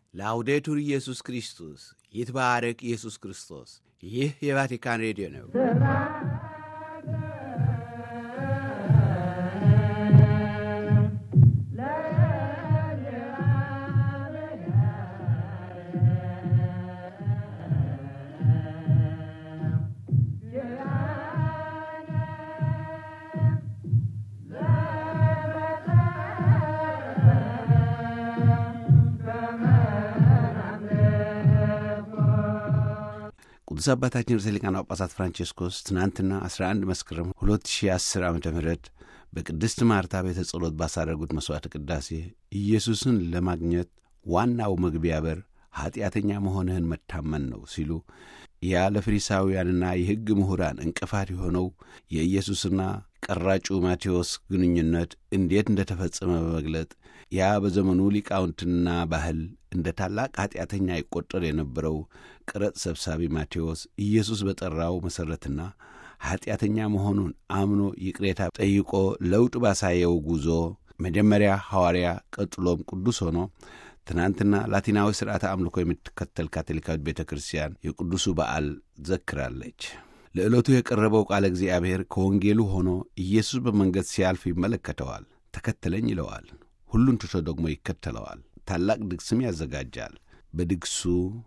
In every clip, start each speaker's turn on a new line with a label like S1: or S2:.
S1: ላውዴቱር ኢየሱስ ክርስቶስ ይትባረክ ኢየሱስ ክርስቶስ። ይህ የቫቲካን ሬዲዮ ነው። ቅዱስ አባታችን ርዕሰ ሊቃነ ጳጳሳት ፍራንቼስኮስ ትናንትና 11 መስከረም 2010 ዓ ም በቅድስት ማርታ ቤተ ጸሎት ባሳረጉት መሥዋዕተ ቅዳሴ ኢየሱስን ለማግኘት ዋናው መግቢያ በር ኀጢአተኛ መሆንህን መታመን ነው ሲሉ ያ ለፈሪሳውያንና የሕግ ምሁራን እንቅፋት የሆነው የኢየሱስና ቀራጩ ማቴዎስ ግንኙነት እንዴት እንደ ተፈጸመ በመግለጥ ያ በዘመኑ ሊቃውንትና ባህል እንደ ታላቅ ኀጢአተኛ ይቈጠር የነበረው ቀረጥ ሰብሳቢ ማቴዎስ ኢየሱስ በጠራው መሠረትና ኀጢአተኛ መሆኑን አምኖ ይቅሬታ ጠይቆ ለውጥ ባሳየው ጉዞ መጀመሪያ ሐዋርያ ቀጥሎም ቅዱስ ሆኖ ትናንትና ላቲናዊ ሥርዓተ አምልኮ የምትከተል ካቶሊካዊት ቤተ ክርስቲያን የቅዱሱ በዓል ዘክራለች። ለዕለቱ የቀረበው ቃለ እግዚአብሔር ከወንጌሉ ሆኖ ኢየሱስ በመንገድ ሲያልፍ ይመለከተዋል። ተከተለኝ ይለዋል። ሁሉን ትቶ ደግሞ ይከተለዋል። ታላቅ ድግስም ያዘጋጃል። በድግሱ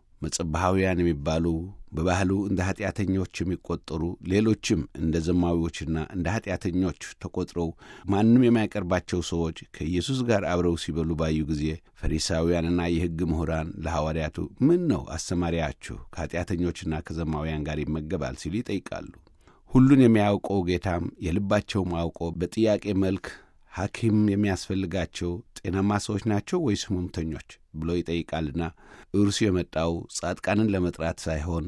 S1: መጸባሃውያን የሚባሉ በባህሉ እንደ ኀጢአተኞች የሚቈጠሩ ሌሎችም እንደ ዘማዊዎችና እንደ ኀጢአተኞች ተቈጥረው ማንም የማይቀርባቸው ሰዎች ከኢየሱስ ጋር አብረው ሲበሉ ባዩ ጊዜ ፈሪሳውያንና የሕግ ምሁራን ለሐዋርያቱ ምን ነው አስተማሪያችሁ ከኀጢአተኞችና ከዘማውያን ጋር ይመገባል ሲሉ ይጠይቃሉ። ሁሉን የሚያውቀው ጌታም የልባቸውም አውቆ በጥያቄ መልክ ሐኪም የሚያስፈልጋቸው ጤናማ ሰዎች ናቸው ወይስ ሕመምተኞች ብሎ ይጠይቃልና እርሱ የመጣው ጻድቃንን ለመጥራት ሳይሆን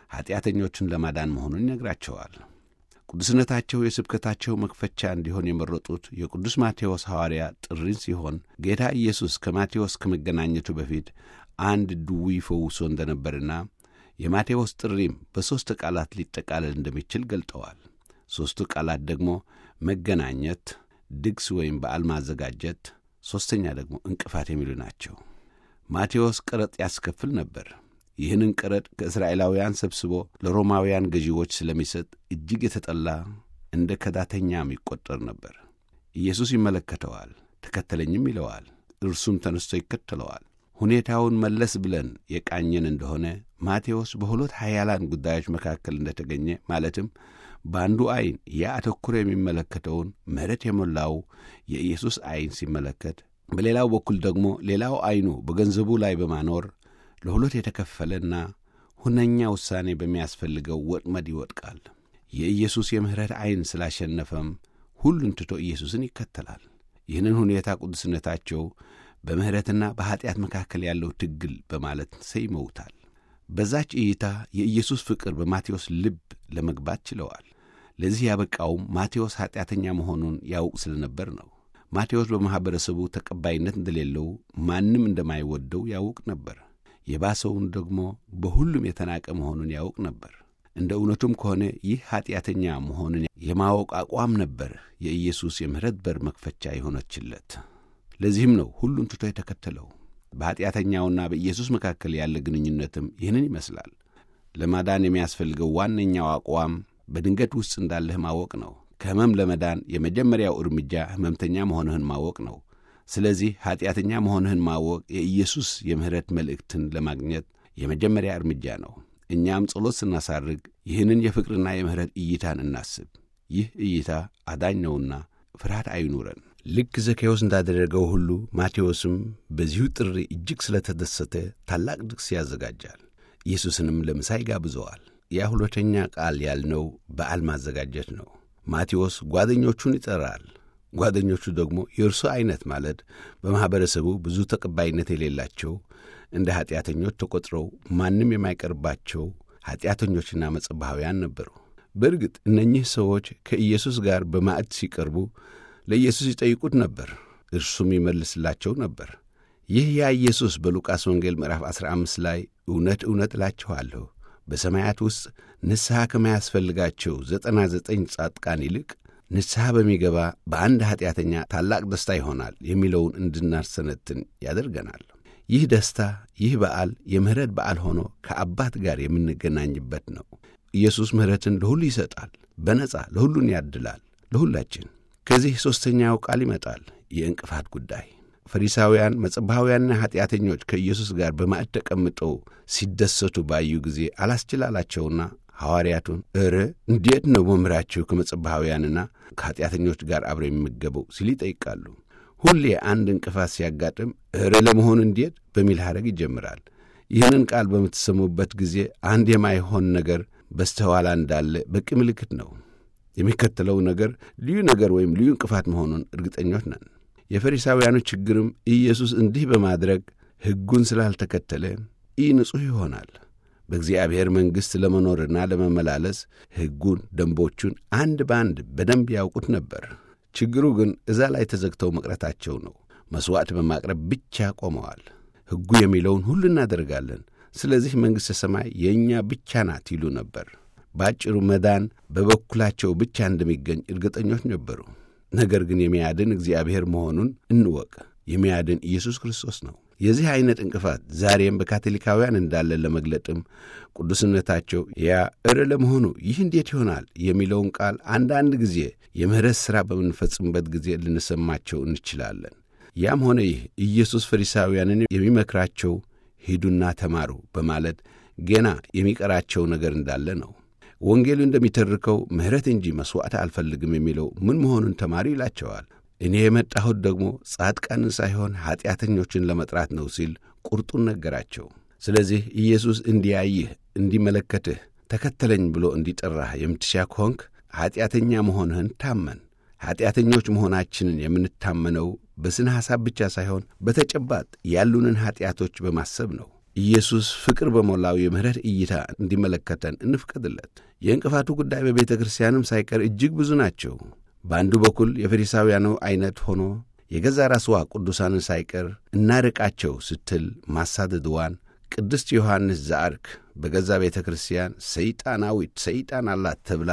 S1: ኀጢአተኞችን ለማዳን መሆኑን ይነግራቸዋል። ቅዱስነታቸው የስብከታቸው መክፈቻ እንዲሆን የመረጡት የቅዱስ ማቴዎስ ሐዋርያ ጥሪን ሲሆን ጌታ ኢየሱስ ከማቴዎስ ከመገናኘቱ በፊት አንድ ድውይ ፈውሶ እንደነበርና የማቴዎስ ጥሪም በሦስት ቃላት ሊጠቃለል እንደሚችል ገልጠዋል። ሦስቱ ቃላት ደግሞ መገናኘት ድግስ ወይም በዓል ማዘጋጀት፣ ሦስተኛ ደግሞ እንቅፋት የሚሉ ናቸው። ማቴዎስ ቀረጥ ያስከፍል ነበር። ይህንን ቀረጥ ከእስራኤላውያን ሰብስቦ ለሮማውያን ገዢዎች ስለሚሰጥ እጅግ የተጠላ እንደ ከዳተኛም ይቈጠር ነበር። ኢየሱስ ይመለከተዋል፣ ተከተለኝም ይለዋል። እርሱም ተነስቶ ይከተለዋል። ሁኔታውን መለስ ብለን የቃኘን እንደሆነ ማቴዎስ በሁለት ኃያላን ጉዳዮች መካከል እንደተገኘ ማለትም በአንዱ ዐይን ያ አተኩሮ የሚመለከተውን ምሕረት የሞላው የኢየሱስ ዐይን ሲመለከት፣ በሌላው በኩል ደግሞ ሌላው ዐይኑ በገንዘቡ ላይ በማኖር ለሁለት የተከፈለና ሁነኛ ውሳኔ በሚያስፈልገው ወጥመድ ይወድቃል። የኢየሱስ የምሕረት ዐይን ስላሸነፈም ሁሉን ትቶ ኢየሱስን ይከተላል። ይህንን ሁኔታ ቅዱስነታቸው በምሕረትና በኀጢአት መካከል ያለው ትግል በማለት ሰይመውታል። በዛች እይታ የኢየሱስ ፍቅር በማቴዎስ ልብ ለመግባት ችለዋል። ለዚህ ያበቃውም ማቴዎስ ኀጢአተኛ መሆኑን ያውቅ ስለነበር ነው። ማቴዎስ በማኅበረሰቡ ተቀባይነት እንደሌለው፣ ማንም እንደማይወደው ያውቅ ነበር። የባሰውን ደግሞ በሁሉም የተናቀ መሆኑን ያውቅ ነበር። እንደ እውነቱም ከሆነ ይህ ኀጢአተኛ መሆኑን የማወቅ አቋም ነበር የኢየሱስ የምሕረት በር መክፈቻ የሆነችለት። ለዚህም ነው ሁሉን ትቶ የተከተለው። በኀጢአተኛውና በኢየሱስ መካከል ያለ ግንኙነትም ይህንን ይመስላል። ለማዳን የሚያስፈልገው ዋነኛው አቋም በድንገት ውስጥ እንዳለህ ማወቅ ነው። ከሕመም ለመዳን የመጀመሪያው እርምጃ ሕመምተኛ መሆንህን ማወቅ ነው። ስለዚህ ኀጢአተኛ መሆንህን ማወቅ የኢየሱስ የምሕረት መልእክትን ለማግኘት የመጀመሪያ እርምጃ ነው። እኛም ጸሎት ስናሳርግ ይህንን የፍቅርና የምሕረት እይታን እናስብ። ይህ እይታ አዳኝ ነውና ፍርሃት አይኑረን። ልክ ዘኬዎስ እንዳደረገው ሁሉ ማቴዎስም በዚሁ ጥሪ እጅግ ስለተደሰተ ታላቅ ድግስ ያዘጋጃል። ኢየሱስንም ለምሳ ይጋብዘዋል። ያ ሁለተኛ ቃል ያልነው በዓል ማዘጋጀት ነው። ማቴዎስ ጓደኞቹን ይጠራል። ጓደኞቹ ደግሞ የእርሱ ዐይነት ማለት በማኅበረሰቡ ብዙ ተቀባይነት የሌላቸው እንደ ኀጢአተኞች ተቈጥረው ማንም የማይቀርባቸው ኀጢአተኞችና መጸባሃውያን ነበሩ። በእርግጥ እነኚህ ሰዎች ከኢየሱስ ጋር በማዕድ ሲቀርቡ ለኢየሱስ ይጠይቁት ነበር፣ እርሱም ይመልስላቸው ነበር። ይህ ያ ኢየሱስ በሉቃስ ወንጌል ምዕራፍ 15 ላይ እውነት እውነት እላችኋለሁ በሰማያት ውስጥ ንስሐ ከማያስፈልጋቸው ዘጠና ዘጠኝ ጻድቃን ይልቅ ንስሐ በሚገባ በአንድ ኀጢአተኛ ታላቅ ደስታ ይሆናል የሚለውን እንድናሰነትን ያደርገናል። ይህ ደስታ፣ ይህ በዓል የምሕረት በዓል ሆኖ ከአባት ጋር የምንገናኝበት ነው። ኢየሱስ ምሕረትን ለሁሉ ይሰጣል፣ በነጻ ለሁሉን ያድላል፣ ለሁላችን። ከዚህ ሦስተኛው ቃል ይመጣል፣ የእንቅፋት ጉዳይ። ፈሪሳውያን መጸባውያንና ኀጢአተኞች ከኢየሱስ ጋር በማዕድ ተቀምጠው ሲደሰቱ ባዩ ጊዜ አላስችላላቸውና ሐዋርያቱን እረ እንዴት ነው መምህራችሁ ከመጸባውያንና ከኀጢአተኞች ጋር አብረ የሚመገበው ሲል ይጠይቃሉ። ሁሌ አንድ እንቅፋት ሲያጋጥም እረ ለመሆኑ እንዴት በሚል ሐረግ ይጀምራል። ይህንን ቃል በምትሰሙበት ጊዜ አንድ የማይሆን ነገር በስተኋላ እንዳለ በቂ ምልክት ነው። የሚከተለው ነገር ልዩ ነገር ወይም ልዩ እንቅፋት መሆኑን እርግጠኞች ነን። የፈሪሳውያኑ ችግርም ኢየሱስ እንዲህ በማድረግ ሕጉን ስላልተከተለ ኢ ንጹሕ ይሆናል። በእግዚአብሔር መንግሥት ለመኖርና ለመመላለስ ሕጉን፣ ደንቦቹን አንድ በአንድ በደንብ ያውቁት ነበር። ችግሩ ግን እዛ ላይ ተዘግተው መቅረታቸው ነው። መሥዋዕት በማቅረብ ብቻ ቆመዋል። ሕጉ የሚለውን ሁሉ እናደርጋለን፣ ስለዚህ መንግሥተ ሰማይ የእኛ ብቻ ናት ይሉ ነበር። በአጭሩ መዳን በበኩላቸው ብቻ እንደሚገኝ እርግጠኞች ነበሩ። ነገር ግን የሚያድን እግዚአብሔር መሆኑን እንወቅ። የሚያድን ኢየሱስ ክርስቶስ ነው። የዚህ ዐይነት እንቅፋት ዛሬም በካቶሊካውያን እንዳለ ለመግለጥም ቅዱስነታቸው ያ እረ ለመሆኑ ይህ እንዴት ይሆናል የሚለውን ቃል አንዳንድ ጊዜ የምሕረት ሥራ በምንፈጽምበት ጊዜ ልንሰማቸው እንችላለን። ያም ሆነ ይህ ኢየሱስ ፈሪሳውያንን የሚመክራቸው ሂዱና ተማሩ በማለት ገና የሚቀራቸው ነገር እንዳለ ነው። ወንጌሉ እንደሚተርከው ምሕረት እንጂ መሥዋዕት አልፈልግም የሚለው ምን መሆኑን ተማሪ ይላቸዋል። እኔ የመጣሁት ደግሞ ጻድቃንን ሳይሆን ኀጢአተኞችን ለመጥራት ነው ሲል ቁርጡን ነገራቸው። ስለዚህ ኢየሱስ እንዲያይህ፣ እንዲመለከትህ፣ ተከተለኝ ብሎ እንዲጠራህ የምትሻ ከሆንክ ኀጢአተኛ መሆንህን ታመን። ኀጢአተኞች መሆናችንን የምንታመነው በስነ ሐሳብ ብቻ ሳይሆን በተጨባጥ ያሉንን ኀጢአቶች በማሰብ ነው። ኢየሱስ ፍቅር በሞላው የምሕረት እይታ እንዲመለከተን እንፍቀድለት። የእንቅፋቱ ጉዳይ በቤተ ክርስቲያንም ሳይቀር እጅግ ብዙ ናቸው። በአንዱ በኩል የፈሪሳውያኑ ዐይነት ሆኖ የገዛ ራስዋ ቅዱሳንን ሳይቀር እናርቃቸው ስትል ማሳደድዋን ቅድስት ዮሐንስ ዘአርክ በገዛ ቤተ ክርስቲያን ሰይጣናዊት ሰይጣን አላት ተብላ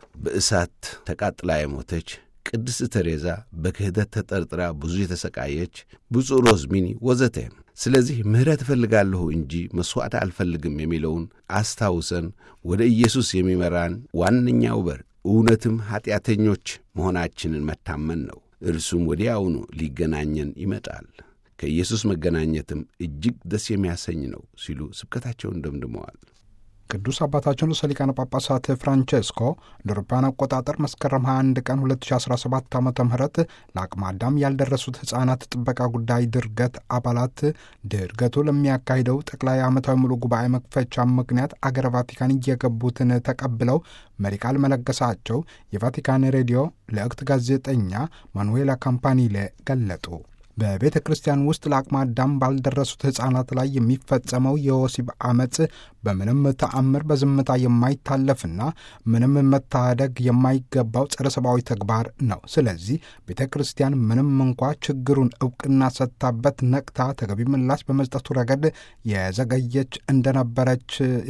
S1: በእሳት ተቃጥላ የሞተች ቅድስት ተሬዛ በክህደት ተጠርጥራ ብዙ የተሰቃየች ብፁዕ ሮዝሚኒ ወዘተ። ስለዚህ ምሕረት እፈልጋለሁ እንጂ መሥዋዕት አልፈልግም የሚለውን አስታውሰን ወደ ኢየሱስ የሚመራን ዋነኛው በር እውነትም ኀጢአተኞች መሆናችንን መታመን ነው። እርሱም ወዲያውኑ ሊገናኘን ይመጣል። ከኢየሱስ መገናኘትም እጅግ ደስ የሚያሰኝ ነው ሲሉ ስብከታቸውን ደምድመዋል።
S2: ቅዱስ አባታችን ርዕሰ ሊቃነ ጳጳሳት ፍራንቼስኮ እንደ አውሮፓውያን አቆጣጠር መስከረም 21 ቀን 2017 ዓ ም ለአቅመ አዳም ያልደረሱት ሕፃናት ጥበቃ ጉዳይ ድርገት አባላት ድርገቱ ለሚያካሂደው ጠቅላይ ዓመታዊ ሙሉ ጉባኤ መክፈቻ ምክንያት አገረ ቫቲካን እየገቡትን ተቀብለው መሪ ቃል መለገሳቸው የቫቲካን ሬዲዮ ለእክት ጋዜጠኛ ማኑዌላ ካምፓኒሌ ገለጡ። በቤተ ክርስቲያን ውስጥ ለአቅመ አዳም ባልደረሱት ሕፃናት ላይ የሚፈጸመው የወሲብ አመፅ በምንም ተአምር በዝምታ የማይታለፍና ምንም መታደግ የማይገባው ጸረ ሰብአዊ ተግባር ነው። ስለዚህ ቤተ ክርስቲያን ምንም እንኳ ችግሩን እውቅና ሰጥታበት ነቅታ ተገቢ ምላሽ በመስጠቱ ረገድ የዘገየች እንደነበረች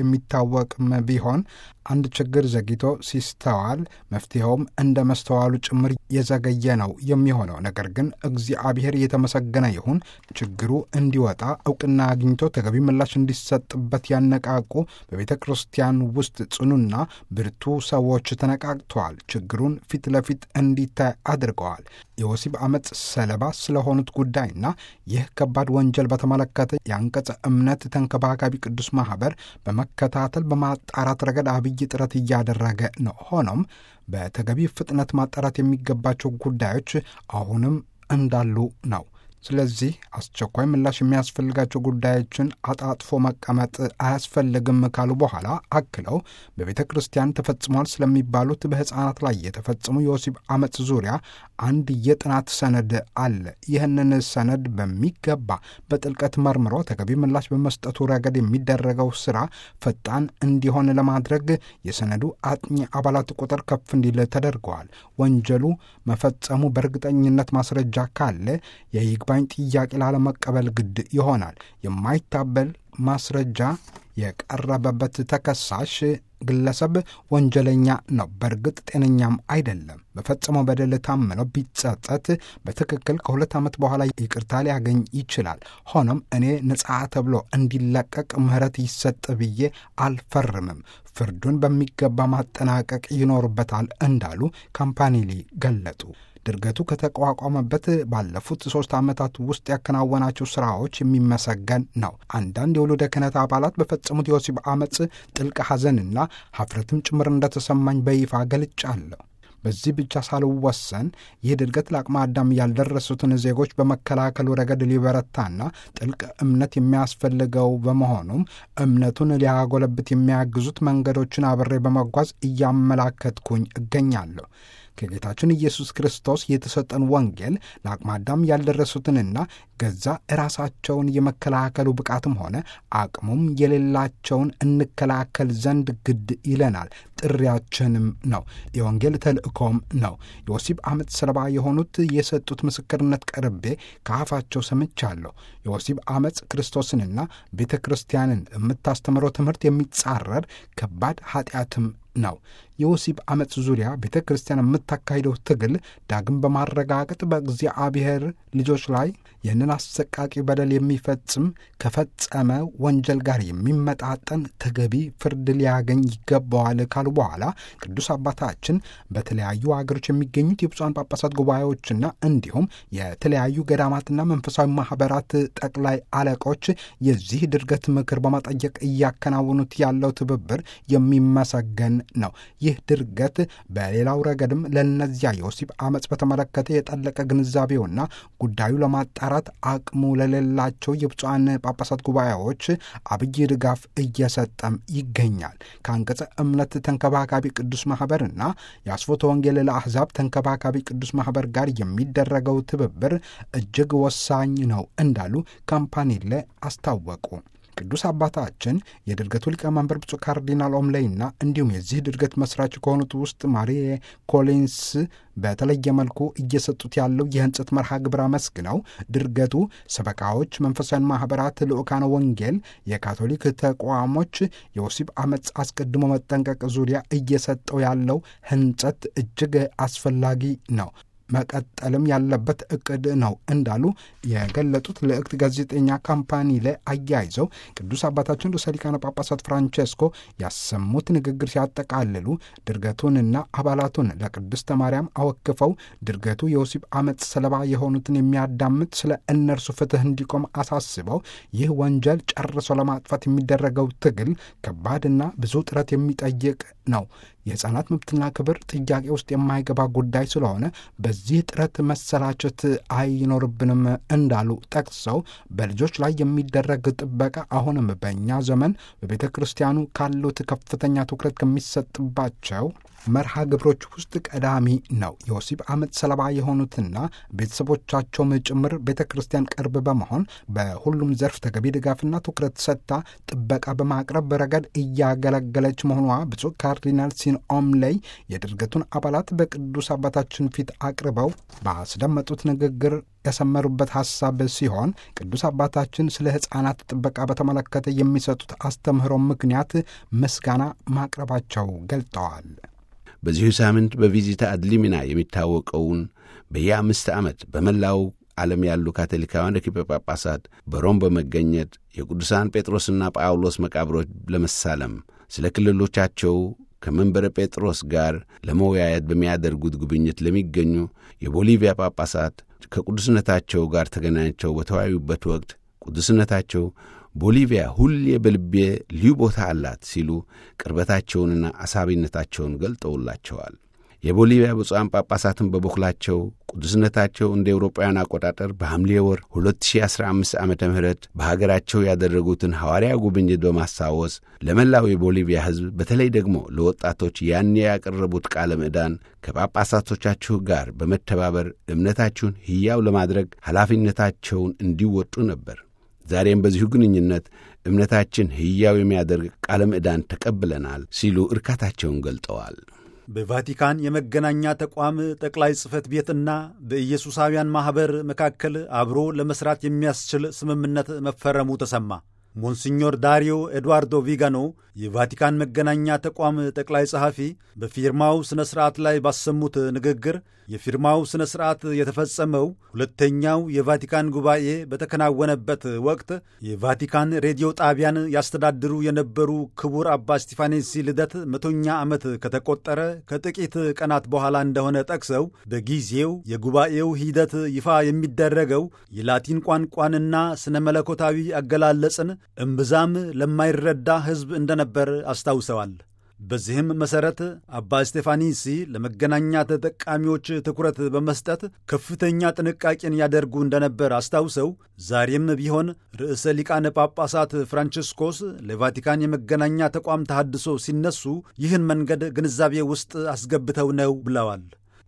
S2: የሚታወቅም ቢሆን አንድ ችግር ዘግይቶ ሲስተዋል መፍትሄውም እንደ መስተዋሉ ጭምር የዘገየ ነው የሚሆነው። ነገር ግን እግዚአብሔር የተመሰገነ ይሁን ችግሩ እንዲወጣ እውቅና አግኝቶ ተገቢ ምላሽ እንዲሰጥበት ያነቃቁ በቤተ ክርስቲያን ውስጥ ጽኑና ብርቱ ሰዎች ተነቃቅተዋል። ችግሩን ፊት ለፊት እንዲታይ አድርገዋል። የወሲብ አመፅ ሰለባ ስለሆኑት ጉዳይና ይህ ከባድ ወንጀል በተመለከተ የአንቀጸ እምነት ተንከባካቢ ቅዱስ ማህበር በመከታተል በማጣራት ረገድ አብይ ጥረት እያደረገ ነው። ሆኖም በተገቢ ፍጥነት ማጣራት የሚገባቸው ጉዳዮች አሁንም እንዳሉ ነው። ስለዚህ አስቸኳይ ምላሽ የሚያስፈልጋቸው ጉዳዮችን አጣጥፎ መቀመጥ አያስፈልግም ካሉ በኋላ አክለው በቤተ ክርስቲያን ተፈጽሟል ስለሚባሉት በሕፃናት ላይ የተፈጸሙ የወሲብ አመፅ ዙሪያ አንድ የጥናት ሰነድ አለ። ይህንን ሰነድ በሚገባ በጥልቀት መርምሮ ተገቢ ምላሽ በመስጠቱ ረገድ የሚደረገው ስራ ፈጣን እንዲሆን ለማድረግ የሰነዱ አጥኚ አባላት ቁጥር ከፍ እንዲል ተደርገዋል። ወንጀሉ መፈጸሙ በእርግጠኝነት ማስረጃ ካለ የይግባኝ ጥያቄ ላለመቀበል ግድ ይሆናል። የማይታበል ማስረጃ የቀረበበት ተከሳሽ ግለሰብ ወንጀለኛ ነው፣ በእርግጥ ጤነኛም አይደለም። በፈጸመው በደል ታምነው ቢጸጸት በትክክል ከሁለት ዓመት በኋላ ይቅርታ ሊያገኝ ይችላል። ሆኖም እኔ ነጻ ተብሎ እንዲለቀቅ ምህረት ይሰጥ ብዬ አልፈርምም። ፍርዱን በሚገባ ማጠናቀቅ ይኖርበታል እንዳሉ ካምፓኒሊ ገለጡ። ድርገቱ ከተቋቋመበት ባለፉት ሶስት ዓመታት ውስጥ ያከናወናቸው ስራዎች የሚመሰገን ነው። አንዳንድ የውሉደ ክህነት አባላት በፈጸሙት የወሲብ አመፅ ጥልቅ ሐዘንና ሀፍረትም ጭምር እንደተሰማኝ በይፋ ገልጫለሁ። በዚህ ብቻ ሳልወሰን ይህ ድርገት ለአቅመ አዳም ያልደረሱትን ዜጎች በመከላከሉ ረገድ ሊበረታና ጥልቅ እምነት የሚያስፈልገው በመሆኑም እምነቱን ሊያጎለብት የሚያግዙት መንገዶችን አብሬ በመጓዝ እያመላከትኩኝ እገኛለሁ። ከጌታችን ኢየሱስ ክርስቶስ የተሰጠን ወንጌል ለአቅመ አዳም ያልደረሱትንና ገዛ ራሳቸውን የመከላከሉ ብቃትም ሆነ አቅሙም የሌላቸውን እንከላከል ዘንድ ግድ ይለናል። ጥሪያችንም ነው። የወንጌል ተልእኮም ነው። የወሲብ አመፅ ሰለባ የሆኑት የሰጡት ምስክርነት ቀርቤ ከአፋቸው ሰምቻለሁ። የወሲብ አመፅ ክርስቶስንና ቤተ ክርስቲያንን የምታስተምረው ትምህርት የሚጻረር ከባድ ኃጢአትም ነው። የወሲብ አመፅ ዙሪያ ቤተ ክርስቲያን የምታካሂደው ትግል ዳግም በማረጋገጥ በእግዚአብሔር ልጆች ላይ ይህንን አሰቃቂ በደል የሚፈጽም ከፈጸመ ወንጀል ጋር የሚመጣጠን ተገቢ ፍርድ ሊያገኝ ይገባዋል ካሉ በኋላ ቅዱስ አባታችን በተለያዩ ሀገሮች የሚገኙት የብፁዓን ጳጳሳት ጉባኤዎችና እንዲሁም የተለያዩ ገዳማትና መንፈሳዊ ማህበራት ጠቅላይ አለቆች የዚህ ድርገት ምክር በማጠየቅ እያከናወኑት ያለው ትብብር የሚመሰገን ነው። ይህ ድርገት በሌላው ረገድም ለእነዚያ የወሲብ አመፅ በተመለከተ የጠለቀ ግንዛቤውና ጉዳዩ ለማጣራት አቅሙ ለሌላቸው የብፁዓን ጳጳሳት ጉባኤዎች አብይ ድጋፍ እየሰጠም ይገኛል። ከአንቀጸ እምነት ተንከባካቢ ቅዱስ ማኅበርና የአስፎተ ወንጌል ለአሕዛብ ተንከባካቢ ቅዱስ ማኅበር ጋር የሚደረገው ትብብር እጅግ ወሳኝ ነው እንዳሉ ካምፓኒሌ አስታወቁ። ቅዱስ አባታችን የድርገቱ ሊቀመንበር ብፁዕ ካርዲናል ኦምሌይና እንዲሁም የዚህ ድርገት መስራች ከሆኑት ውስጥ ማሪ ኮሊንስ በተለየ መልኩ እየሰጡት ያለው የህንጸት መርሃ ግብር አመስግነው ድርገቱ ሰበካዎች፣ መንፈሳዊያን ማኅበራት፣ ልዑካነ ወንጌል፣ የካቶሊክ ተቋሞች የወሲብ አመፅ አስቀድሞ መጠንቀቅ ዙሪያ እየሰጠው ያለው ህንጸት እጅግ አስፈላጊ ነው መቀጠልም ያለበት እቅድ ነው እንዳሉ የገለጡት ልዕክት ጋዜጠኛ ካምፓኒ ላይ አያይዘው ቅዱስ አባታችን ርዕሰ ሊቃነ ጳጳሳት ፍራንቼስኮ ያሰሙት ንግግር ሲያጠቃልሉ ድርገቱንና አባላቱን ለቅድስተ ማርያም አወክፈው ድርገቱ የወሲብ አመፅ ሰለባ የሆኑትን የሚያዳምጥ ስለ እነርሱ ፍትህ እንዲቆም አሳስበው ይህ ወንጀል ጨርሶ ለማጥፋት የሚደረገው ትግል ከባድና ብዙ ጥረት የሚጠይቅ ነው። የሕፃናት መብትና ክብር ጥያቄ ውስጥ የማይገባ ጉዳይ ስለሆነ በዚህ ጥረት መሰላቸት አይኖርብንም እንዳሉ ጠቅሰው በልጆች ላይ የሚደረግ ጥበቃ አሁንም በእኛ ዘመን በቤተ ክርስቲያኑ ካሉት ከፍተኛ ትኩረት ከሚሰጥባቸው መርሃ ግብሮች ውስጥ ቀዳሚ ነው። የወሲብ አመፅ ሰለባ የሆኑትና ቤተሰቦቻቸውም ጭምር ቤተ ክርስቲያን ቅርብ በመሆን በሁሉም ዘርፍ ተገቢ ድጋፍና ትኩረት ሰጥታ ጥበቃ በማቅረብ ረገድ እያገለገለች መሆኗ ብፁዕ ካርዲናል ሲን ኦምሌይ የድርገቱን አባላት በቅዱስ አባታችን ፊት አቅርበው ባስደመጡት ንግግር ያሰመሩበት ሐሳብ ሲሆን ቅዱስ አባታችን ስለ ሕፃናት ጥበቃ በተመለከተ የሚሰጡት አስተምህሮ ምክንያት ምስጋና ማቅረባቸው ገልጠዋል።
S1: በዚሁ ሳምንት በቪዚታ አድሊሚና የሚታወቀውን በየአምስት ዓመት በመላው ዓለም ያሉ ካቶሊካውያን ርኪበ ጳጳሳት በሮም በመገኘት የቅዱሳን ጴጥሮስና ጳውሎስ መቃብሮች ለመሳለም ስለ ክልሎቻቸው ከመንበረ ጴጥሮስ ጋር ለመወያየት በሚያደርጉት ጉብኝት ለሚገኙ የቦሊቪያ ጳጳሳት ከቅዱስነታቸው ጋር ተገናኝተው በተወያዩበት ወቅት ቅዱስነታቸው ቦሊቪያ ሁሌ በልቤ ልዩ ቦታ አላት ሲሉ ቅርበታቸውንና አሳቢነታቸውን ገልጠውላቸዋል። የቦሊቪያ ብፁዓን ጳጳሳትን በበኩላቸው ቅዱስነታቸው እንደ ኤውሮጳውያን አቆጣጠር በሐምሌ ወር 2015 ዓ ም በሀገራቸው ያደረጉትን ሐዋርያ ጉብኝት በማስታወስ ለመላው የቦሊቪያ ሕዝብ በተለይ ደግሞ ለወጣቶች ያኔ ያቀረቡት ቃለ ምዕዳን ከጳጳሳቶቻችሁ ጋር በመተባበር እምነታችሁን ሕያው ለማድረግ ኃላፊነታቸውን እንዲወጡ ነበር። ዛሬም በዚሁ ግንኙነት እምነታችን ሕያው የሚያደርግ ቃለ ምዕዳን ተቀብለናል ሲሉ እርካታቸውን ገልጠዋል።
S3: በቫቲካን የመገናኛ ተቋም ጠቅላይ ጽሕፈት ቤትና በኢየሱሳውያን ማኅበር መካከል አብሮ ለመሥራት የሚያስችል ስምምነት መፈረሙ ተሰማ። ሞንሲኞር ዳሪዮ ኤድዋርዶ ቪጋኖ የቫቲካን መገናኛ ተቋም ጠቅላይ ጸሐፊ በፊርማው ሥነ ሥርዓት ላይ ባሰሙት ንግግር የፊርማው ሥነ ሥርዓት የተፈጸመው ሁለተኛው የቫቲካን ጉባኤ በተከናወነበት ወቅት የቫቲካን ሬዲዮ ጣቢያን ያስተዳድሩ የነበሩ ክቡር አባ ስቲፋኔሲ ልደት መቶኛ ዓመት ከተቆጠረ ከጥቂት ቀናት በኋላ እንደሆነ ጠቅሰው በጊዜው የጉባኤው ሂደት ይፋ የሚደረገው የላቲን ቋንቋንና ስነ መለኮታዊ አገላለጽን እምብዛም ለማይረዳ ሕዝብ እንደነበር አስታውሰዋል። በዚህም መሠረት አባ ስቴፋኒሲ ለመገናኛ ተጠቃሚዎች ትኩረት በመስጠት ከፍተኛ ጥንቃቄን ያደርጉ እንደነበር አስታውሰው ዛሬም ቢሆን ርዕሰ ሊቃነ ጳጳሳት ፍራንቺስኮስ ለቫቲካን የመገናኛ ተቋም ተሃድሶ ሲነሱ ይህን መንገድ ግንዛቤ ውስጥ አስገብተው ነው ብለዋል።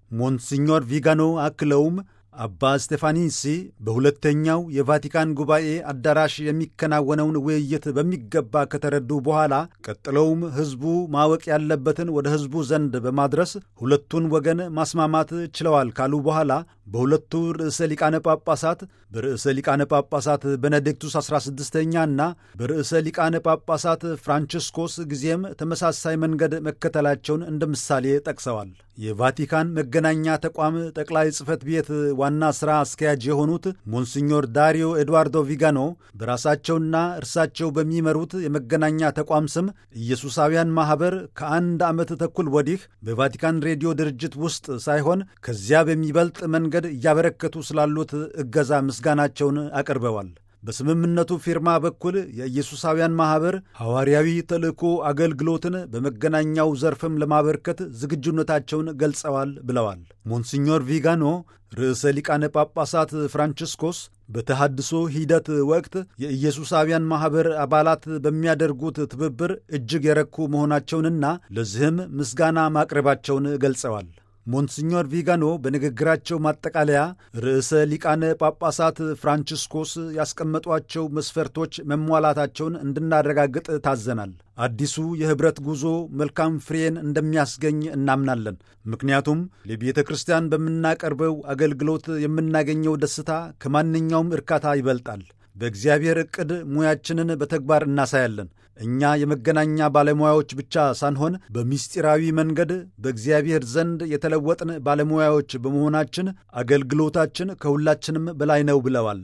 S3: ሞንሲኞር ቪጋኖ አክለውም አባ ስቴፋኒሲ በሁለተኛው የቫቲካን ጉባኤ አዳራሽ የሚከናወነውን ውይይት በሚገባ ከተረዱ በኋላ ቀጥለውም ሕዝቡ ማወቅ ያለበትን ወደ ሕዝቡ ዘንድ በማድረስ ሁለቱን ወገን ማስማማት ችለዋል ካሉ በኋላ በሁለቱ ርዕሰ ሊቃነ ጳጳሳት በርዕሰ ሊቃነ ጳጳሳት ቤኔዲክቱስ 16ኛ እና በርዕሰ ሊቃነ ጳጳሳት ፍራንቺስኮስ ጊዜም ተመሳሳይ መንገድ መከተላቸውን እንደ ምሳሌ ጠቅሰዋል። የቫቲካን መገናኛ ተቋም ጠቅላይ ጽሕፈት ቤት ዋና ሥራ አስኪያጅ የሆኑት ሞንሲኞር ዳሪዮ ኤድዋርዶ ቪጋኖ በራሳቸውና እርሳቸው በሚመሩት የመገናኛ ተቋም ስም ኢየሱሳውያን ማኅበር ከአንድ ዓመት ተኩል ወዲህ በቫቲካን ሬዲዮ ድርጅት ውስጥ ሳይሆን ከዚያ በሚበልጥ መንገድ እያበረከቱ ስላሉት እገዛ ምስጋናቸውን አቅርበዋል። በስምምነቱ ፊርማ በኩል የኢየሱሳውያን ማኅበር ሐዋርያዊ ተልእኮ አገልግሎትን በመገናኛው ዘርፍም ለማበርከት ዝግጁነታቸውን ገልጸዋል ብለዋል። ሞንሲኞር ቪጋኖ ርዕሰ ሊቃነ ጳጳሳት ፍራንቺስኮስ በተሃድሶ ሂደት ወቅት የኢየሱሳውያን ማኅበር አባላት በሚያደርጉት ትብብር እጅግ የረኩ መሆናቸውንና ለዚህም ምስጋና ማቅረባቸውን ገልጸዋል። ሞንሲኞር ቪጋኖ በንግግራቸው ማጠቃለያ ርዕሰ ሊቃነ ጳጳሳት ፍራንቺስኮስ ያስቀመጧቸው መስፈርቶች መሟላታቸውን እንድናረጋግጥ ታዘናል። አዲሱ የኅብረት ጉዞ መልካም ፍሬን እንደሚያስገኝ እናምናለን። ምክንያቱም ለቤተ ክርስቲያን በምናቀርበው አገልግሎት የምናገኘው ደስታ ከማንኛውም እርካታ ይበልጣል። በእግዚአብሔር ዕቅድ ሙያችንን በተግባር እናሳያለን። እኛ የመገናኛ ባለሙያዎች ብቻ ሳንሆን በምስጢራዊ መንገድ በእግዚአብሔር ዘንድ የተለወጥን ባለሙያዎች በመሆናችን አገልግሎታችን ከሁላችንም በላይ ነው ብለዋል።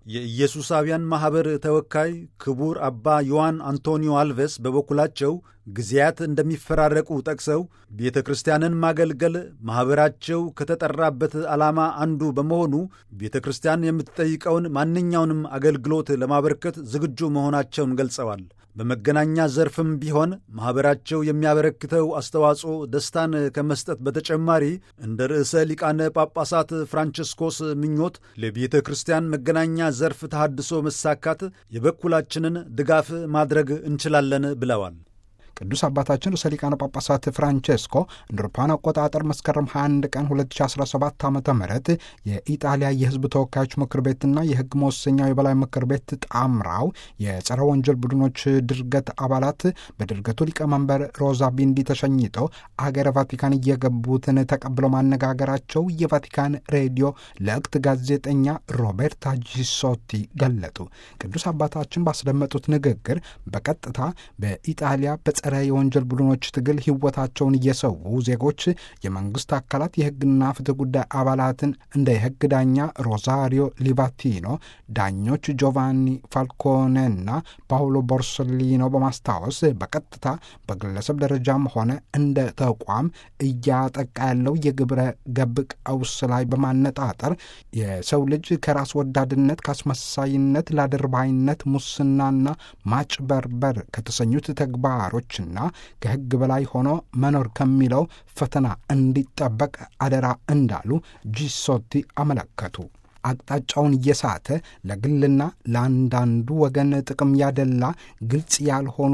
S3: የኢየሱሳውያን ማኅበር ተወካይ ክቡር አባ ዮሐን አንቶኒዮ አልቬስ በበኩላቸው ጊዜያት እንደሚፈራረቁ ጠቅሰው ቤተ ክርስቲያንን ማገልገል ማኅበራቸው ከተጠራበት ዓላማ አንዱ በመሆኑ ቤተ ክርስቲያን የምትጠይቀውን ማንኛውንም አገልግሎት ለማበርከት ዝግጁ መሆናቸውን ገልጸዋል። በመገናኛ ዘርፍም ቢሆን ማኅበራቸው የሚያበረክተው አስተዋጽኦ ደስታን ከመስጠት በተጨማሪ እንደ ርዕሰ ሊቃነ ጳጳሳት ፍራንቺስኮስ ምኞት ለቤተ ክርስቲያን መገናኛ ዘርፍ ተሃድሶ መሳካት የበኩላችንን ድጋፍ ማድረግ እንችላለን ብለዋል።
S2: ቅዱስ አባታችን ርዕሰ ሊቃነ ጳጳሳት ፍራንቼስኮ እንደ አውሮፓውያን አቆጣጠር መስከረም 21 ቀን 2017 ዓ ም የኢጣሊያ የሕዝብ ተወካዮች ምክር ቤትና የሕግ መወሰኛው የበላይ ምክር ቤት ጣምራው የጸረ ወንጀል ቡድኖች ድርገት አባላት በድርገቱ ሊቀመንበር ሮዛ ቢንዲ ተሸኝተው አገረ ቫቲካን እየገቡትን ተቀብለው ማነጋገራቸው የቫቲካን ሬዲዮ ለእክት ጋዜጠኛ ሮቤርታ ጂሶቲ ገለጡ። ቅዱስ አባታችን ባስደመጡት ንግግር በቀጥታ በኢጣሊያ በጸረ የወንጀል ቡድኖች ትግል ሕይወታቸውን እየሰዉ ዜጎች የመንግስት አካላት የሕግና ፍትህ ጉዳይ አባላትን እንደ የሕግ ዳኛ ሮዛሪዮ ሊባቲኖ፣ ዳኞች ጆቫኒ ፋልኮኔና ፓውሎ ቦርሶሊኖ በማስታወስ በቀጥታ በግለሰብ ደረጃም ሆነ እንደ ተቋም እያጠቃ ያለው የግብረ ገብ ቀውስ ላይ በማነጣጠር የሰው ልጅ ከራስ ወዳድነት፣ ከአስመሳይነት፣ ላድርባይነት፣ ሙስናና ማጭበርበር ከተሰኙት ተግባሮችና ከሕግ በላይ ሆኖ መኖር ከሚለው ፈተና እንዲጠበቅ አደራ እንዳሉ ጂሶቲ አመለከቱ። አቅጣጫውን እየሳተ ለግልና ለአንዳንዱ ወገን ጥቅም ያደላ ግልጽ ያልሆኑ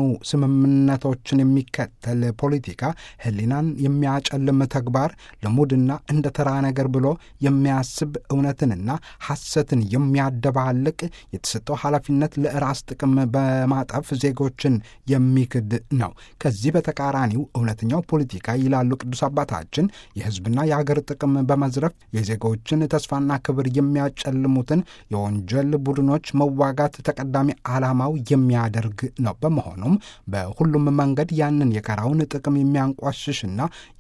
S2: ስምምነቶችን የሚከተል ፖለቲካ ሕሊናን የሚያጨልም ተግባር ልሙድና እንደ ተራ ነገር ብሎ የሚያስብ እውነትንና ሐሰትን የሚያደባልቅ የተሰጠው ኃላፊነት ለራስ ጥቅም በማጠፍ ዜጎችን የሚክድ ነው። ከዚህ በተቃራኒው እውነተኛው ፖለቲካ ይላሉ ቅዱስ አባታችን የሕዝብና የአገር ጥቅም በመዝረፍ የዜጎችን ተስፋና ክብር የሚያ የሚያጨልሙትን የወንጀል ቡድኖች መዋጋት ተቀዳሚ ዓላማው የሚያደርግ ነው። በመሆኑም በሁሉም መንገድ ያንን የጋራውን ጥቅም የሚያንቋሽሽና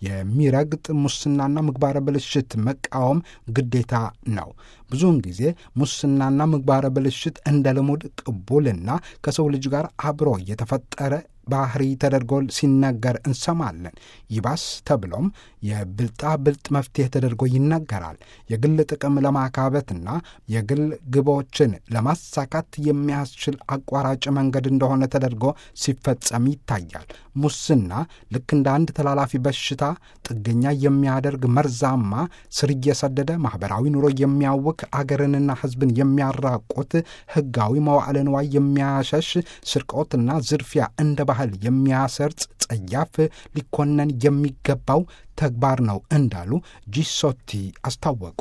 S2: የሚረግጥ ሙስናና ምግባረ ብልሽት መቃወም ግዴታ ነው። ብዙውን ጊዜ ሙስናና ምግባረ ብልሽት እንደ ልሙድ ቅቡልና ከሰው ልጅ ጋር አብሮ የተፈጠረ ባህሪ ተደርጎ ሲነገር እንሰማለን። ይባስ ተብሎም የብልጣ ብልጥ መፍትሄ ተደርጎ ይነገራል። የግል ጥቅም ለማካበትና የግል ግቦችን ለማሳካት የሚያስችል አቋራጭ መንገድ እንደሆነ ተደርጎ ሲፈጸም ይታያል። ሙስና ልክ እንደ አንድ ተላላፊ በሽታ ጥገኛ የሚያደርግ መርዛማ፣ ስር እየሰደደ ማኅበራዊ ኑሮ የሚያውክ አገርንና ሕዝብን የሚያራቁት ሕጋዊ መዋዕለ ንዋይ የሚያሸሽ ስርቆትና ዝርፊያ እንደ ባህል የሚያሰርጽ ጸያፍ ሊኮነን የሚገባው ተግባር ነው እንዳሉ ጂሶቲ አስታወቁ።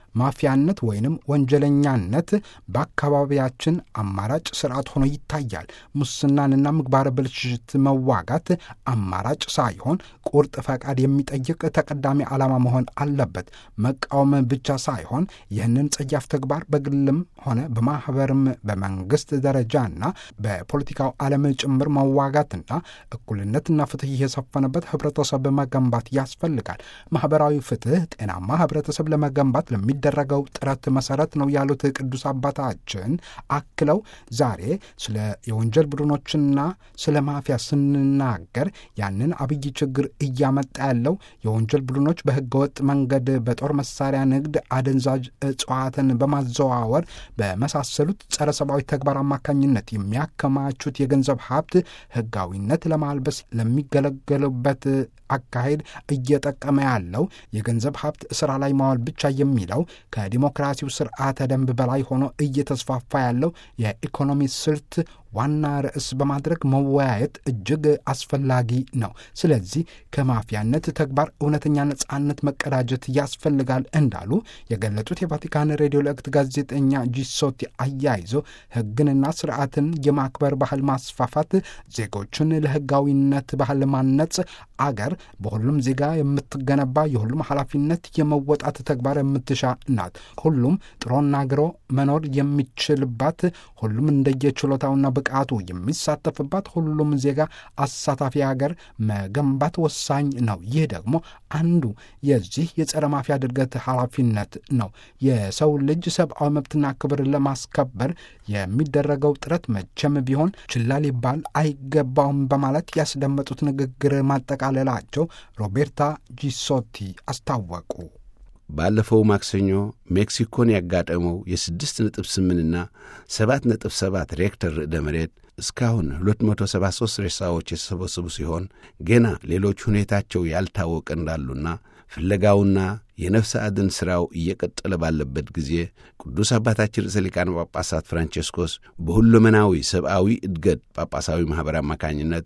S2: ማፊያነት ወይንም ወንጀለኛነት በአካባቢያችን አማራጭ ስርዓት ሆኖ ይታያል። ሙስናንና ምግባረ ብልሽት መዋጋት አማራጭ ሳይሆን ቁርጥ ፈቃድ የሚጠይቅ ተቀዳሚ ዓላማ መሆን አለበት። መቃወም ብቻ ሳይሆን ይህንን ጸያፍ ተግባር በግልም ሆነ በማኅበርም በመንግሥት ደረጃና በፖለቲካው ዓለም ጭምር መዋጋትና እኩልነትና ፍትሕ የሰፈነበት ኅብረተሰብ መገንባት ያስፈልጋል። ማኅበራዊ ፍትሕ ጤናማ ኅብረተሰብ ለመገንባት ለሚደረገው ጥረት መሠረት ነው ያሉት ቅዱስ አባታችን አክለው ዛሬ ስለ የወንጀል ቡድኖችና ስለ ማፊያ ስንናገር ያንን አብይ ችግር እያመጣ ያለው የወንጀል ቡድኖች በሕገወጥ መንገድ በጦር መሳሪያ ንግድ፣ አደንዛዥ እጽዋትን በማዘዋወር በመሳሰሉት ጸረ ሰብአዊ ተግባር አማካኝነት የሚያከማቹት የገንዘብ ሀብት ሕጋዊነት ለማልበስ ለሚገለገሉበት አካሄድ እየጠቀመ ያለው የገንዘብ ሀብት ስራ ላይ ማዋል ብቻ የሚለው ከዲሞክራሲው ስርዓተ ደንብ በላይ ሆኖ እየተስፋፋ ያለው የኢኮኖሚ ስልት ዋና ርዕስ በማድረግ መወያየት እጅግ አስፈላጊ ነው። ስለዚህ ከማፊያነት ተግባር እውነተኛ ነጻነት መቀዳጀት ያስፈልጋል እንዳሉ የገለጹት የቫቲካን ሬዲዮ ለእክት ጋዜጠኛ ጂሶቲ አያይዞ ሕግንና ስርዓትን የማክበር ባህል ማስፋፋት፣ ዜጎችን ለሕጋዊነት ባህል ማነጽ፣ አገር በሁሉም ዜጋ የምትገነባ የሁሉም ኃላፊነት የመወጣት ተግባር የምትሻ ናት። ሁሉም ጥሮና ግሮ መኖር የሚችልባት ሁሉም እንደየችሎታውና ብቃቱ የሚሳተፍባት ሁሉም ዜጋ አሳታፊ ሀገር መገንባት ወሳኝ ነው። ይህ ደግሞ አንዱ የዚህ የጸረ ማፊያ ድርገት ኃላፊነት ነው። የሰው ልጅ ሰብአዊ መብትና ክብር ለማስከበር የሚደረገው ጥረት መቼም ቢሆን ችላ ሊባል አይገባውም በማለት ያስደመጡት ንግግር ማጠቃለላቸው ሮቤርታ ጂሶቲ አስታወቁ።
S1: ባለፈው ማክሰኞ ሜክሲኮን ያጋጠመው የስድስት ነጥብ ስምንትና ሰባት ነጥብ ሰባት ሬክተር ርዕደ መሬት እስካሁን 273 ሬሳዎች የተሰበሰቡ ሲሆን ገና ሌሎች ሁኔታቸው ያልታወቀ እንዳሉና ፍለጋውና የነፍስ አድን ሥራው እየቀጠለ ባለበት ጊዜ ቅዱስ አባታችን ርዕሰ ሊቃነ ጳጳሳት ፍራንቼስኮስ በሁለመናዊ ሰብአዊ እድገት ጳጳሳዊ ማኅበር አማካኝነት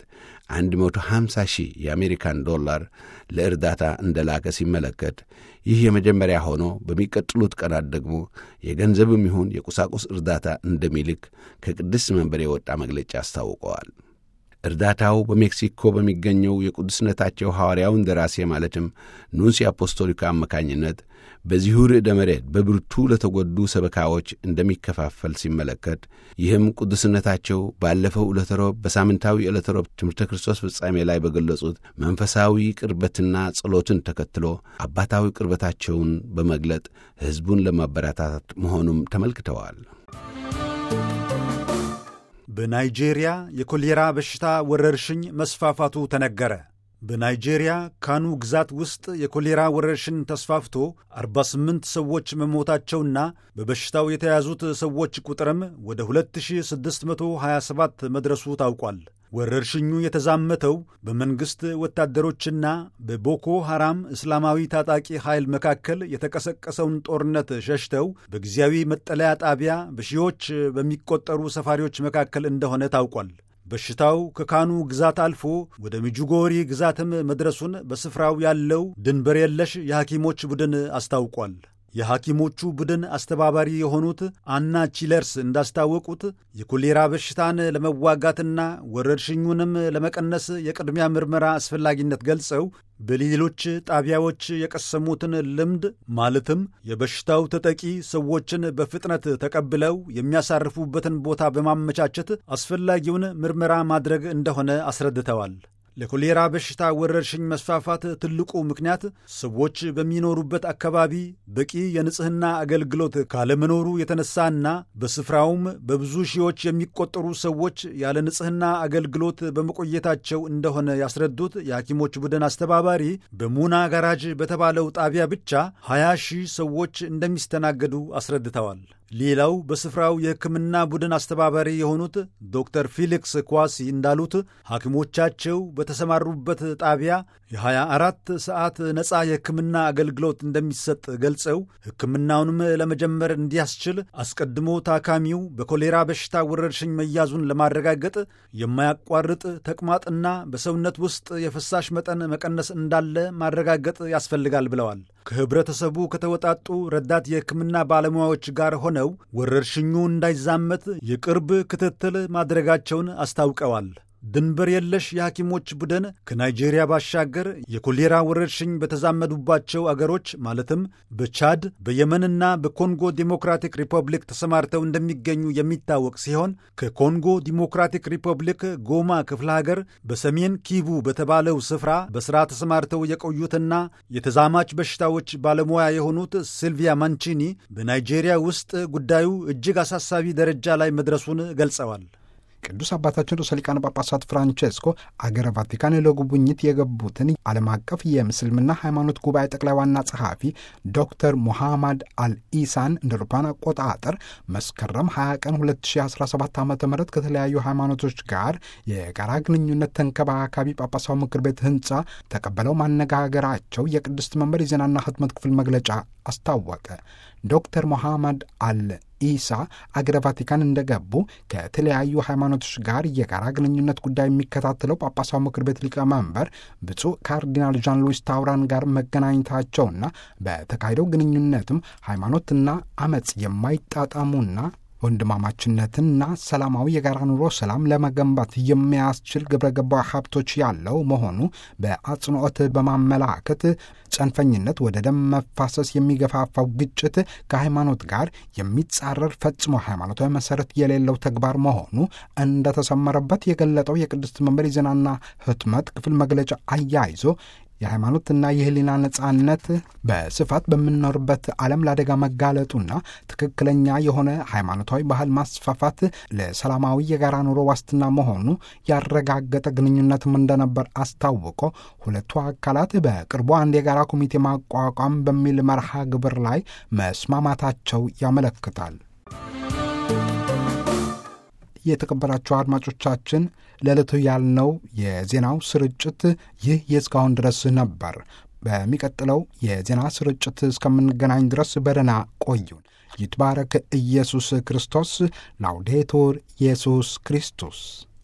S1: 150 ሺህ የአሜሪካን ዶላር ለእርዳታ እንደላከ ሲመለከት ይህ የመጀመሪያ ሆኖ በሚቀጥሉት ቀናት ደግሞ የገንዘብም ይሁን የቁሳቁስ እርዳታ እንደሚልክ ከቅድስት መንበር የወጣ መግለጫ አስታውቀዋል። እርዳታው በሜክሲኮ በሚገኘው የቅዱስነታቸው ሐዋርያውን ደራሴ ማለትም ኑንሲ አፖስቶሊካ አማካኝነት በዚሁ ርዕደ መሬት በብርቱ ለተጎዱ ሰበካዎች እንደሚከፋፈል ሲመለከት ይህም ቅዱስነታቸው ባለፈው ዕለተ ሮብ በሳምንታዊ ዕለተ ሮብ ትምህርተ ክርስቶስ ፍጻሜ ላይ በገለጹት መንፈሳዊ ቅርበትና ጸሎትን ተከትሎ አባታዊ ቅርበታቸውን በመግለጥ ሕዝቡን ለማበረታታት መሆኑም ተመልክተዋል።
S3: በናይጄሪያ የኮሌራ በሽታ ወረርሽኝ መስፋፋቱ ተነገረ። በናይጄሪያ ካኑ ግዛት ውስጥ የኮሌራ ወረርሽኝ ተስፋፍቶ 48 ሰዎች መሞታቸውና በበሽታው የተያዙት ሰዎች ቁጥርም ወደ 2627 መድረሱ ታውቋል። ወረርሽኙ የተዛመተው በመንግሥት ወታደሮችና በቦኮ ሐራም እስላማዊ ታጣቂ ኃይል መካከል የተቀሰቀሰውን ጦርነት ሸሽተው በጊዜያዊ መጠለያ ጣቢያ በሺዎች በሚቆጠሩ ሰፋሪዎች መካከል እንደሆነ ታውቋል። በሽታው ከካኑ ግዛት አልፎ ወደ ሚጁጎሪ ግዛትም መድረሱን በስፍራው ያለው ድንበር የለሽ የሐኪሞች ቡድን አስታውቋል። የሐኪሞቹ ቡድን አስተባባሪ የሆኑት አና ቺለርስ እንዳስታወቁት የኮሌራ በሽታን ለመዋጋትና ወረርሽኙንም ለመቀነስ የቅድሚያ ምርመራ አስፈላጊነት ገልጸው በሌሎች ጣቢያዎች የቀሰሙትን ልምድ ማለትም የበሽታው ተጠቂ ሰዎችን በፍጥነት ተቀብለው የሚያሳርፉበትን ቦታ በማመቻቸት አስፈላጊውን ምርመራ ማድረግ እንደሆነ አስረድተዋል። ለኮሌራ በሽታ ወረርሽኝ መስፋፋት ትልቁ ምክንያት ሰዎች በሚኖሩበት አካባቢ በቂ የንጽህና አገልግሎት ካለመኖሩ የተነሳና በስፍራውም በብዙ ሺዎች የሚቆጠሩ ሰዎች ያለ ንጽህና አገልግሎት በመቆየታቸው እንደሆነ ያስረዱት የሐኪሞች ቡድን አስተባባሪ በሙና ጋራጅ በተባለው ጣቢያ ብቻ 20 ሺህ ሰዎች እንደሚስተናገዱ አስረድተዋል። ሌላው በስፍራው የሕክምና ቡድን አስተባባሪ የሆኑት ዶክተር ፊሊክስ ኳሲ እንዳሉት ሐኪሞቻቸው በተሰማሩበት ጣቢያ የ24 ሰዓት ነፃ የሕክምና አገልግሎት እንደሚሰጥ ገልጸው ሕክምናውንም ለመጀመር እንዲያስችል አስቀድሞ ታካሚው በኮሌራ በሽታ ወረርሽኝ መያዙን ለማረጋገጥ የማያቋርጥ ተቅማጥና በሰውነት ውስጥ የፍሳሽ መጠን መቀነስ እንዳለ ማረጋገጥ ያስፈልጋል ብለዋል። ከህብረተሰቡ ከተወጣጡ ረዳት የሕክምና ባለሙያዎች ጋር ሆነው ወረርሽኙ እንዳይዛመት የቅርብ ክትትል ማድረጋቸውን አስታውቀዋል። ድንበር የለሽ የሐኪሞች ቡድን ከናይጄሪያ ባሻገር የኮሌራ ወረርሽኝ በተዛመዱባቸው አገሮች ማለትም በቻድ በየመንና በኮንጎ ዲሞክራቲክ ሪፐብሊክ ተሰማርተው እንደሚገኙ የሚታወቅ ሲሆን ከኮንጎ ዲሞክራቲክ ሪፐብሊክ ጎማ ክፍለ ሀገር በሰሜን ኪቡ በተባለው ስፍራ በሥራ ተሰማርተው የቆዩትና የተዛማች በሽታዎች ባለሙያ የሆኑት ሲልቪያ ማንቺኒ በናይጄሪያ ውስጥ ጉዳዩ እጅግ አሳሳቢ ደረጃ ላይ መድረሱን ገልጸዋል።
S2: ቅዱስ አባታችን ርዕሰ ሊቃነ ጳጳሳት ፍራንቼስኮ አገረ ቫቲካን ለጉብኝት የገቡትን ዓለም አቀፍ የምስልምና ሃይማኖት ጉባኤ ጠቅላይ ዋና ጸሐፊ ዶክተር ሙሐማድ አልኢሳን እንደ አውሮፓውያን አቆጣጠር መስከረም 20 ቀን 2017 ዓ ም ከተለያዩ ሃይማኖቶች ጋር የጋራ ግንኙነት ተንከባካቢ ጳጳሳዊ ምክር ቤት ህንፃ ተቀበለው ማነጋገራቸው የቅድስት መንበር የዜናና ህትመት ክፍል መግለጫ አስታወቀ። ዶክተር ሙሐማድ አል ኢሳ አገረ ቫቲካን እንደገቡ ከተለያዩ ሃይማኖቶች ጋር የጋራ ግንኙነት ጉዳይ የሚከታተለው ጳጳሳዊ ምክር ቤት ሊቀመንበር ብፁዕ ካርዲናል ዣን ሉዊስ ታውራን ጋር መገናኘታቸውና በተካሄደው ግንኙነትም ሃይማኖትና አመፅ የማይጣጣሙና ወንድማማችነትና ሰላማዊ የጋራ ኑሮ ሰላም ለመገንባት የሚያስችል ግብረ ገባዊ ሀብቶች ያለው መሆኑ በአጽንኦት በማመላከት ጽንፈኝነት ወደ ደም መፋሰስ የሚገፋፋው ግጭት ከሃይማኖት ጋር የሚጻረር ፈጽሞ ሃይማኖታዊ መሰረት የሌለው ተግባር መሆኑ እንደተሰመረበት የገለጠው የቅድስት መንበር የዜናና ህትመት ክፍል መግለጫ አያይዞ የሃይማኖትና የህሊና ነጻነት በስፋት በምንኖርበት ዓለም ለአደጋ መጋለጡና ትክክለኛ የሆነ ሃይማኖታዊ ባህል ማስፋፋት ለሰላማዊ የጋራ ኑሮ ዋስትና መሆኑ ያረጋገጠ ግንኙነትም እንደነበር አስታውቆ ሁለቱ አካላት በቅርቡ አንድ የጋራ ኮሚቴ ማቋቋም በሚል መርሃ ግብር ላይ መስማማታቸው ያመለክታል። የተከበራቸው አድማጮቻችን ለዕለቱ ያልነው የዜናው ስርጭት ይህ የእስካሁን ድረስ ነበር። በሚቀጥለው የዜና ስርጭት እስከምንገናኝ ድረስ በደህና ቆዩን። ይትባረክ ኢየሱስ ክርስቶስ። ላውዴቱር ኢየሱስ ክርስቶስ